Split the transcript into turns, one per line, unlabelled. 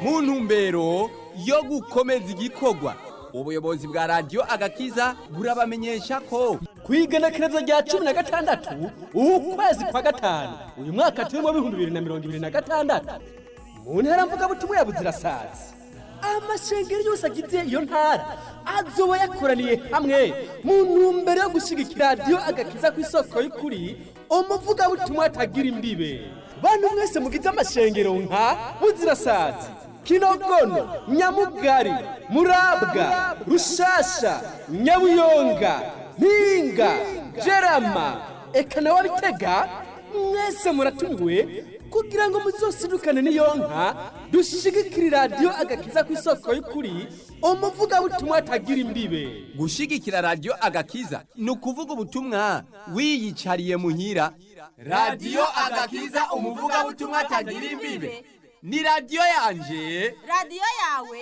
mu ntumbero yo gukomeza igikorwa ubuyobozi bwa radiyo agakiza burabamenyesha ko
ku igenekerezo rya cumi na gatandatu ukwezi kwa gatanu uyu mwaka turimo w'ibihumbi bibiri na mirongo ibiri na gatandatu mu ntara mvugabutumwa ya buzirasazi amashengero yose agize iyo ntara azoba yakoraniye hamwe mu ntumbero yo gushyigikira radiyo agakiza ku isoko y'ukuri umuvugabutumwa atagira imbibe bantu mwese mugize amashengero nka buzirasazi kinogono nyamugari murabwa rushasha nyabuyonga mpinga jerama eka nawe abitega mwese muratumiwe kugira ngo muzosidukane n'iyo nka dushigikire radiyo agakiza ku isoko y'ukuri umuvugabutumwa atagira imbibe
gushyigikira radiyo agakiza ni ukuvuga ubutumwa wiyicariye muhira radiyo agakiza umuvugabutumwa atagira imbibe ni radiyo yanje
radiyo yawe